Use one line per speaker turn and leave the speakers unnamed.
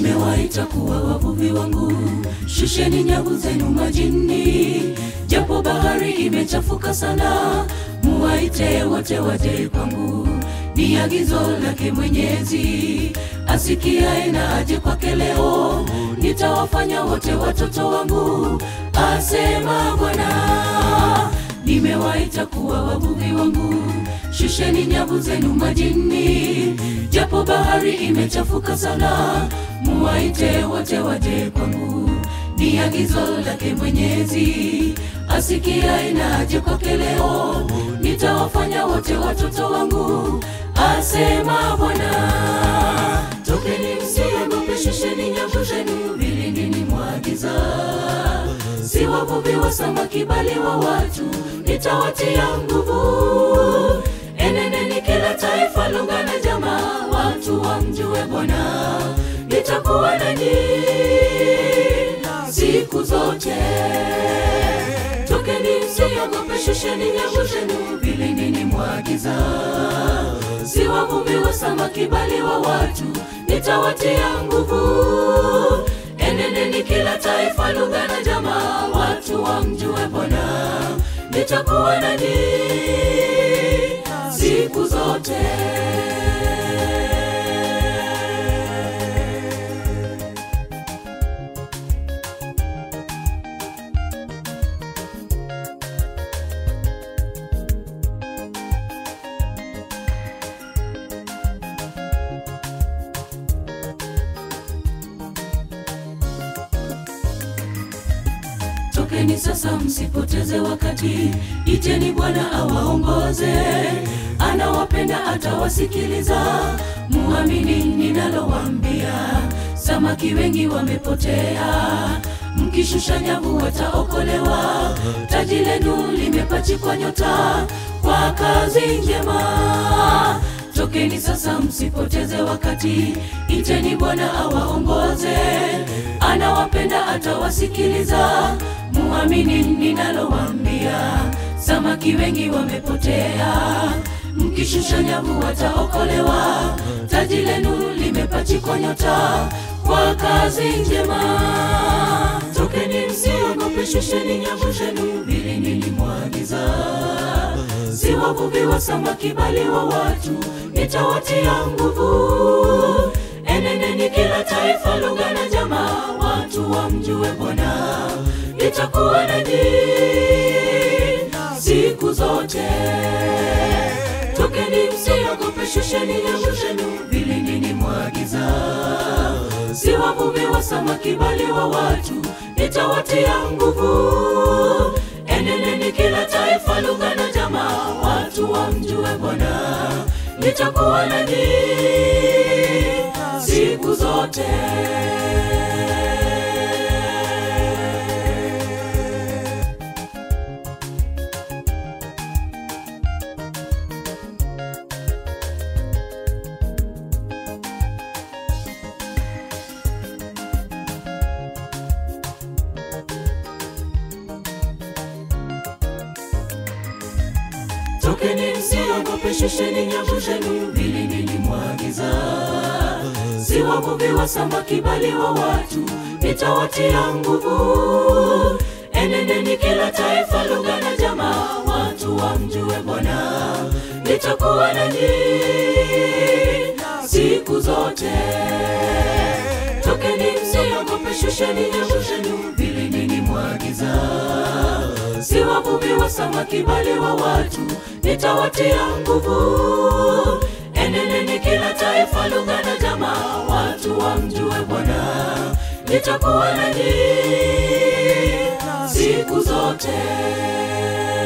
nimewaita kuwa wavuvi wangu, shusheni nyavu zenu majini, japo bahari imechafuka sana, muwaite wote waje kwangu. Ni agizo lake Mwenyezi, asikiaye na aje kwake leo, nitawafanya wote watoto wangu, asema Bwana. Nimewaita kuwa wavuvi wangu, shusheni nyavu zenu majini, japo bahari imechafuka sana, muwaite wote waje kwangu. Ni agizo lake Mwenyezi, asikiaye na aje kwake leo, nitawafanya wote watoto wangu, asema Bwana. Tokeni msiogope, shusheni nyavu zenu vilindini mwa giza si wavuvi wa samaki bali wa watu, nitawatia nguvu. Eneneni kila taifa, lugha na jamaa, watu wamjue Bwana. Nitakuwa nanyi siku zote. Tokeni msiogope, shusheni nyavu zenu vilindini mwa giza. Si wavuvi wa samaki bali wa watu, nitawatia nguvu eneneni kila taifa, lugha na jamaa, watu wamjue Bwana. Nitakuwa nanyi siku zote. Tokeni sasa, msipoteze wakati, iteni Bwana awaongoze. Anawapenda, atawasikiliza. Muamini ninalowaambia. Samaki wengi wamepotea, mkishusha nyavu wataokolewa. Taji lenu limepachikwa nyota kwa kazi njema. Tokeni sasa, msipoteze wakati, iteni Bwana awaongoze. Anawapenda, atawasikiliza. Muamini ninalowaambia. Samaki wengi wamepotea, mkishusha nyavu wataokolewa. Taji lenu limepachikwa nyota kwa kazi njema. Tokeni msiogope, shusheni nyavu zenu vilindini mwa giza si wavuvi wa samaki bali wa watu, nitawatia nguvu. Eneneni kila taifa, lugha na jamaa, watu wamjue Bwana. Nitakuwa nanyi siku zote. Tokeni msiogope, shusheni nyavu zenu vilindini mwa giza. Si wavuvi wa samaki bali wa watu, nitawatia nguvu. Eneneni kila taifa, lugha na jamaa, watu wamjue Bwana. Nitakuwa nanyi siku zote. Tokeni msiogope, shusheni nyavu zenu vilindini mwa giza. Si wavuvi wa samaki bali wa watu, nitawatia nguvu. Eneneni kila taifa, lugha na jamaa, watu wamjue Bwana. Nitakuwa nanyi siku zote. Tokeni msiogope, shusheni nyavu zenu vilindini mwa giza si wavuvi wa samaki bali wa watu, nitawatia nguvu. Eneneni kila taifa, lugha na jamaa, watu wamjue Bwana. Nitakuwa nanyi siku zote.